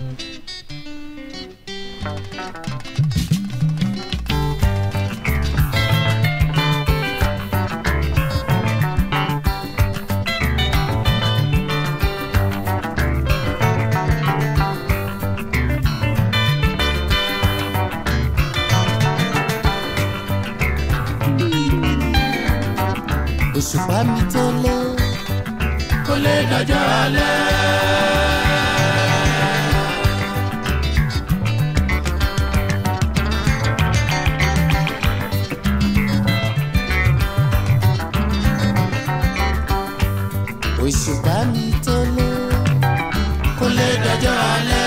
òṣùpá mi tó lé kò lè dọjọ́ alẹ́. òṣùpá mi tó lé kò lè dọjọ́ alẹ́.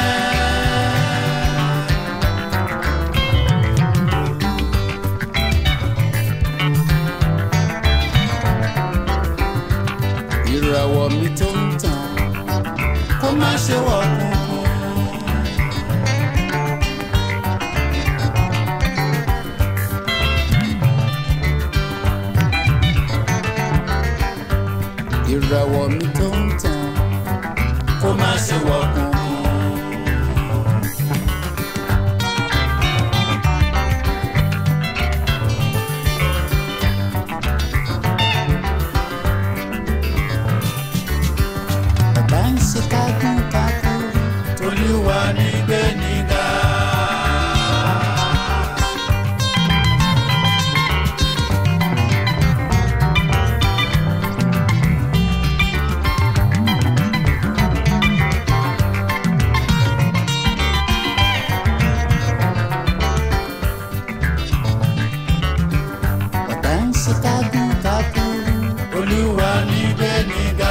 ìràwọ̀ mi tó ń tàn kó má ṣe wọ̀ kún. ìràwọ̀ mi tó ń tàn kó má ṣe wọ̀ kún. bàbá ń ṣe kágún kágún Olúwa ní gbé nígà. bàbá ń ṣe kágún kágún Olúwa ní gbé nígà.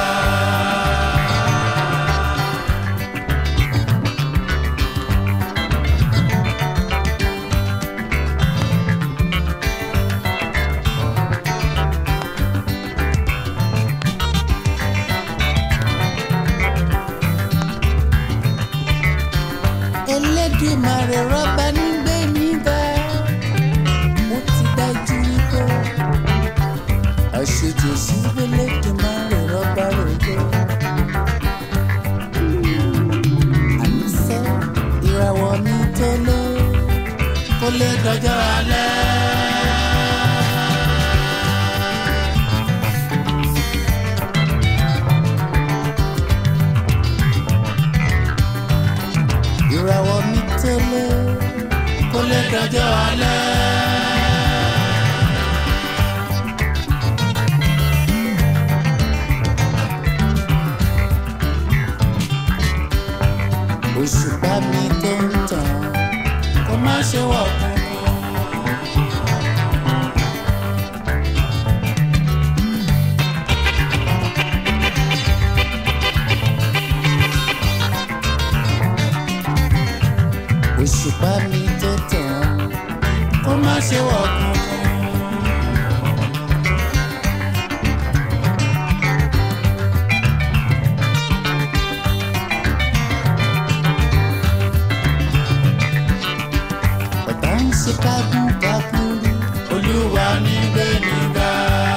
Elédùmarè rọ́bà ní gbé mi ga ó ti dájú wípé àṣejù sí Elédùmarè rọ́bà rògbò. àníṣe ìràwọ̀ mi tó lé kó lè dọjọ́ alẹ́. ìràwọ̀ mi tó lé kó lè dọjọ́ alẹ́. òṣùpá mi tó ń tàn kó má ṣe wọ̀ kún. òṣùpá mi tó tàn kó má ṣe wọ̀ kún. bàbá ń ṣe kágún kágún Olúwa ní gbé nígà.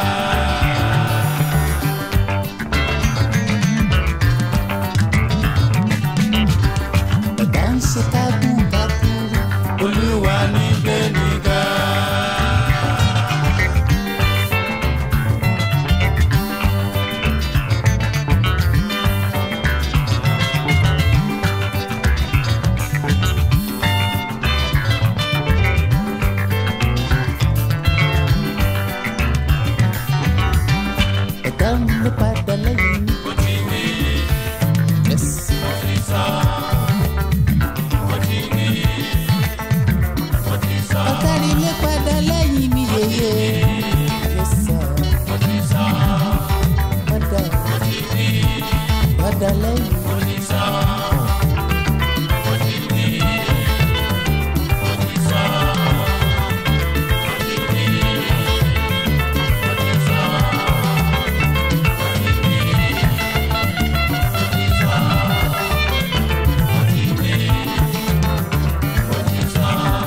bàbá ń ṣe kágún kágún Olúwa ní gbé nígà. ẹ̀dá ń ló padà lẹ́yìn mi. Mo ti wí, Yes. mo ti sọ, mo ti wí, mo ti sọ, ọ̀gárí lé padà lẹ́yìn mi yeye. Yes, sir. mo ti sọ, padà mo ti wí, padà lẹ́yìn mi. mo ti sọ, mo ti wí, mo ti sọ, mo ti wí, mo ti sọ, mo ti wí, mo ti sọ, mo ti wí, mo ti sọ,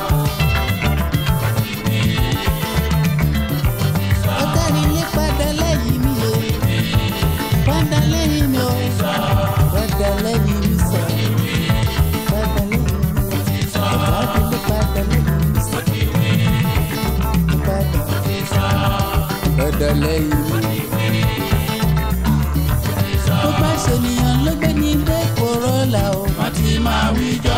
mo ti wí, mo ti sọ. ọ̀gárí lé padà lẹ́yìn mi yeye. padà lẹ́yìn mi o. padà lẹ́yìn mi sẹ́. lẹ́yìn. tó bá ṣènìyàn ló gbé ní ilé Corolla o. wọ́n ti máa wí jọ.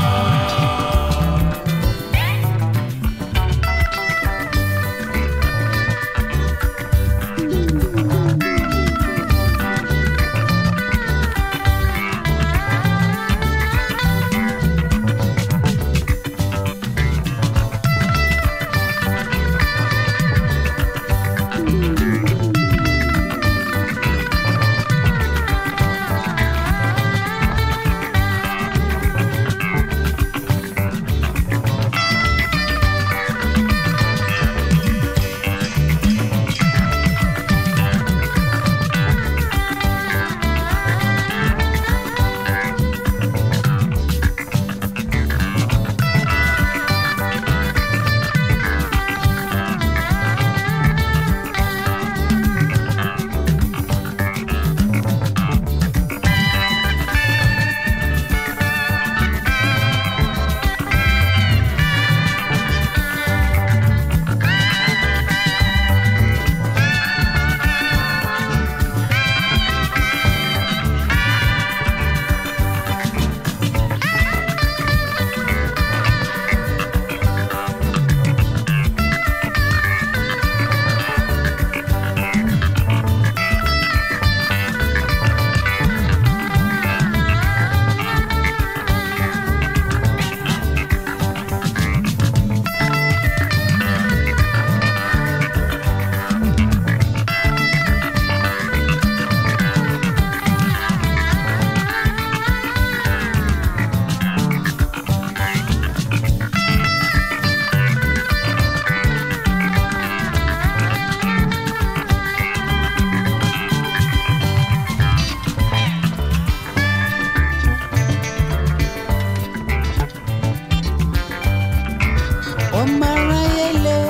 ọmọ aráyé lé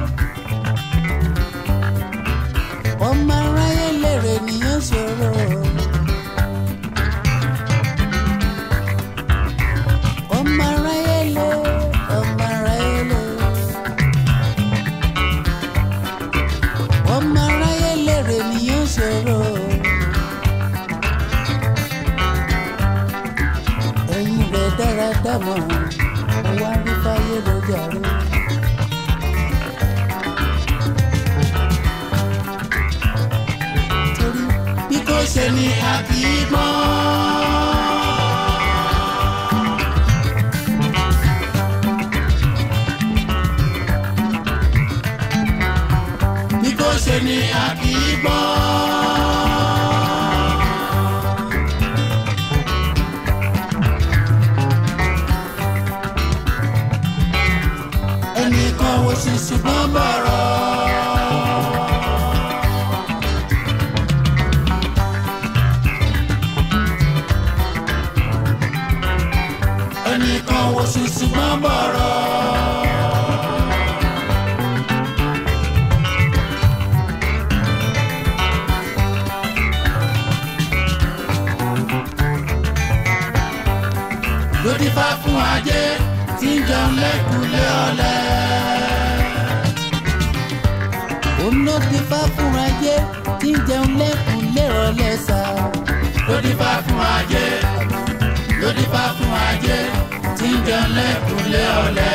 ọmọ aráyé lè rè nìyẹn ṣòro. ọmọ aráyé lé ọmọ aráyé lé ọmọ aráyé lè rè nìyẹn ṣòro. ẹ̀yin rẹ̀ dára dámọ̀ wá rí fáyé lọ́jà rẹ̀. torí bí kò ṣe ní a kì í gbọ́n. bí kò ṣe ní a kì í gbọ́n. ẹnìkan wo sì ṣùgbọ́n bọ̀rọ̀. ẹnìkan wo sì ṣùgbọ́n bọ̀rọ̀. lódì fá fún ajé tí ń jẹun lẹ́kùnlé ọ̀lẹ. òun ló ti fá fún ajé tí ń jẹun lẹ́kùnlé ọ̀lẹ sá. lódì fá fún ajé lódì fá fún ajé tí ń jẹun lẹ́kùnlé ọ̀lẹ.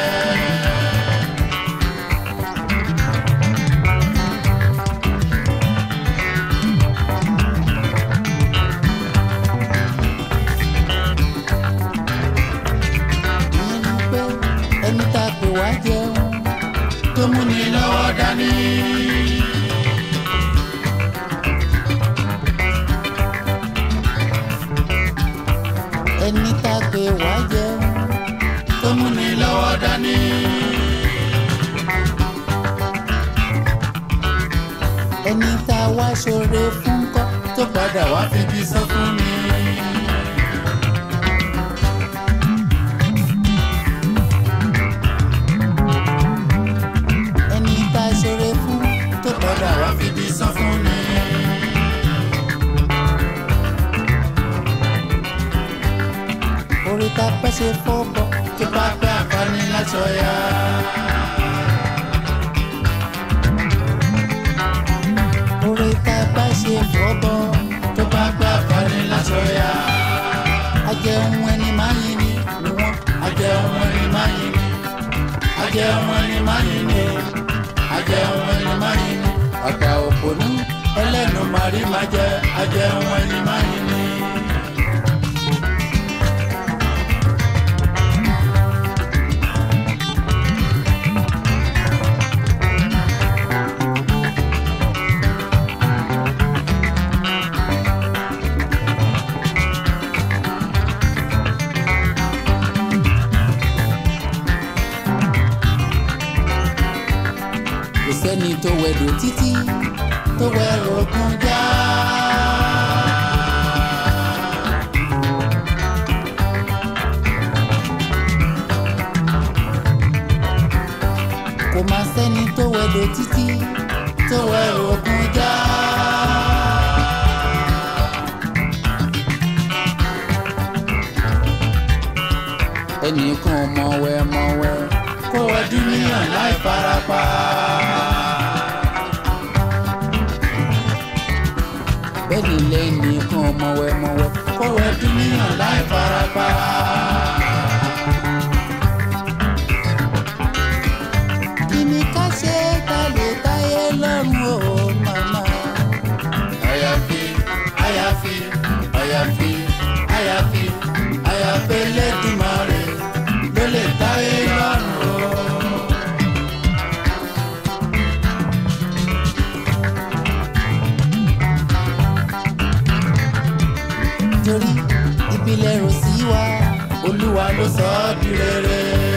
ìyẹn ni pé ẹni tá a pè wá jẹun tó mú ni lọ́wọ́ dání. ẹni tá a pè wá jẹun tó mú ni lọ́wọ́ dání. ẹni tá a wá ṣoore fún kọ́ tó padà wá fi bí sọ fún mi. ẹni tá a ṣoore fún tó padà wá fi bí sọ fún mi. orí ta pẹ́ ṣe fọ́bọ̀ tó bá pẹ́ àǹfààní láṣọ ya. ṣe fọ́bọ́ tó bá gbà kọ́ni lásọ̀yà. ajẹun ẹni máa yin ni ni wọ́n. ajẹun ẹni máa yin ni ajẹun ẹni máa yin ni ajẹun ẹni máa yin ni ọ̀pá òpònú ẹlẹ́nu màrí máa jẹ ajẹun ẹni máa yin ni. kò sẹ́ni tó wẹ̀dọ̀ títí tó wẹ̀rọ kan já. kò má sẹ́ni tó wẹ̀dọ̀ títí tó wẹ̀rọ kan já. ẹnìkan mọ̀wẹ́ mọ̀wẹ́ kó wẹ dúníyàn láì farapa. bẹ́ẹ̀ni lẹ́nìkan mọ̀wẹ́ mọ̀wẹ́ kó wẹ dúníyàn láì farapa. kí ni ká ṣe ká lè táyé lọ́rùn o màmá. àyàfi àyàfi àyàfi àyàfi àyàfi Elédùmarè ló lè táyé lọ́rùn o. torí ìbílẹ̀ rò sí wa Olúwa ló sọ ọ́ di rere.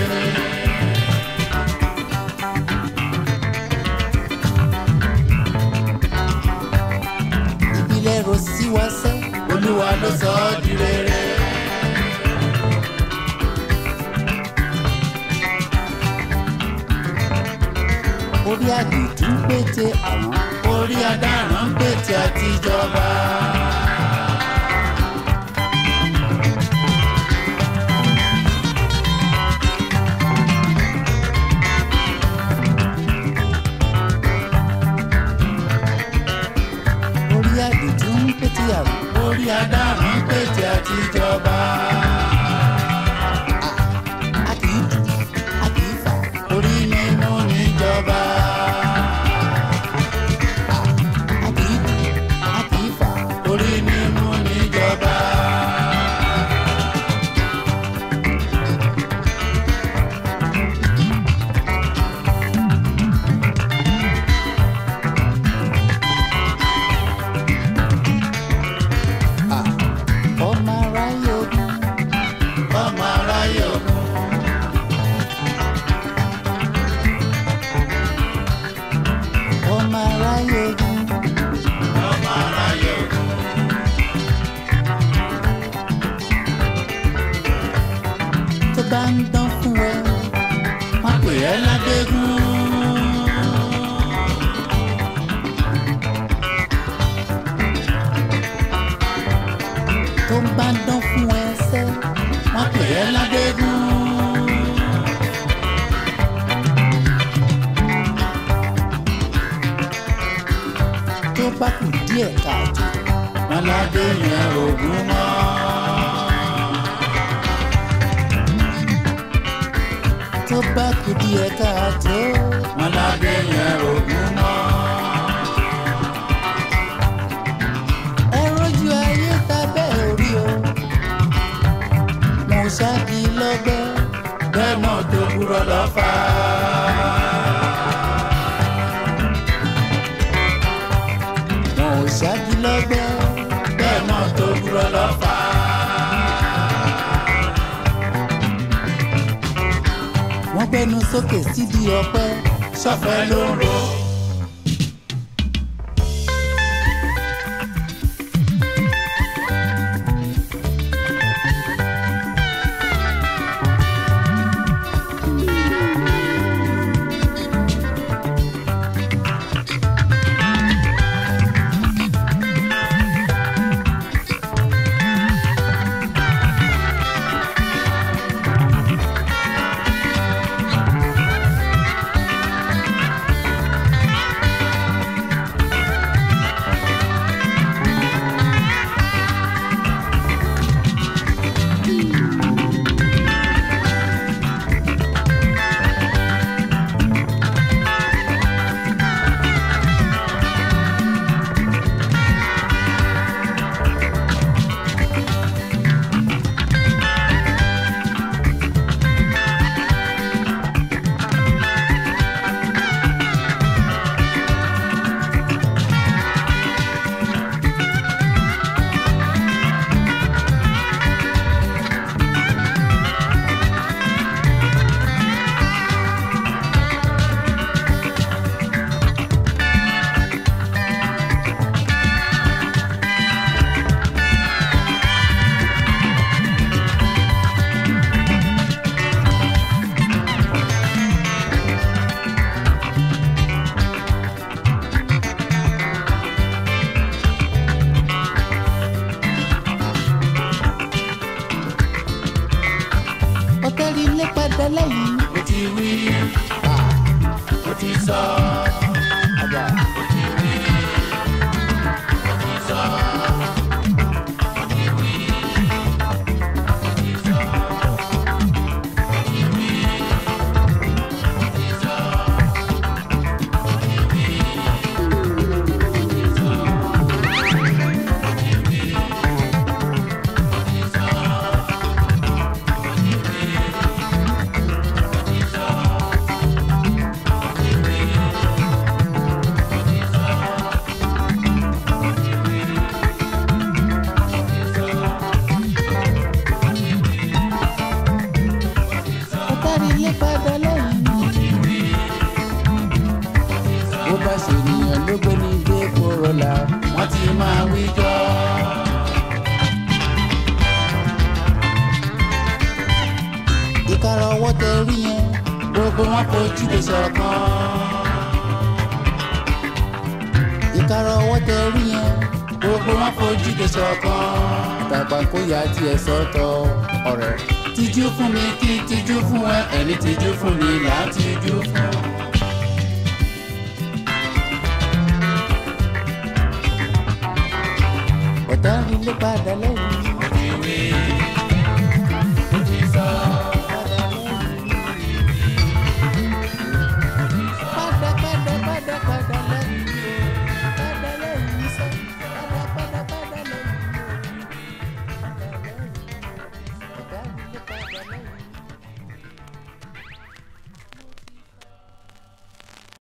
ìbílẹ̀ rò sí wa sẹ́. Olúwa ló sọ ọ́ di rere. orí àdìtú pété àwọn orí adarán pètè àtijọba. orí àdìtú pété àwọn orí adarán pètè àtijọba. a kì í dù a kì í fà orí nínú níjọba. a kì í dù a kì í fà orí nínú níjọba. ọmọ aráyé ogun ọmọ aráyé ogun. ọmọ aráyé ogun ọmọ aráyé ogun. tó bá ń dán fún ẹ wọ́n pè é ládégún. tó bá ń dán fún ẹ sẹ́ wọ́n pè é ládégún. tó bá kù díẹ̀ káàtó wọ́n ládé yẹn ògún mọ́. tó bá kù díẹ̀ káàtó wọ́n ládé yẹn ògún mọ́. ẹ rójú ayé tábẹ́ orí o mo ṣáàkì lọ́gbẹ́ bẹ́ẹ̀ náà tó kúrò lọ́fà. mo ṣáàkì lọ́gbẹ́ bẹ́ẹ̀ náà tó kúrò lọ́fà. wọ́n gbẹ́nu sókè sídìí ọpẹ́ sọ́fẹ́ ló ń ro. padà lẹ́yìn. mo ti wí mo ti sọ àgbà mo ti wí mo ti sọ mo ti wí mo ti sọ mo ti wí mo ti sọ mo ti wí mo ti sọ mo ti wí mo ti sọ mo ti wí mo ti sọ. ọ̀tárí ilé padà lẹ́yìn. bó bá ṣe ènìyàn ló gbé ní ilé kóró la. wọ́n ti máa wí jọ. ìkara ọwọ́ tẹ rí yẹn. gbogbo wọn fojú lè ṣọ̀kan. ìkara ọwọ́ tẹ rí yẹn. gbogbo wọn fojú lè ṣọ̀kan. tàgbà kó yá tiẹ̀ sọ́tọ̀ ọ̀rẹ́. tijú fún mi kí n tijú fún ẹ ẹni tijú fún mi là á tijú fún. ọ̀tárí ilé padà lẹ́yìn.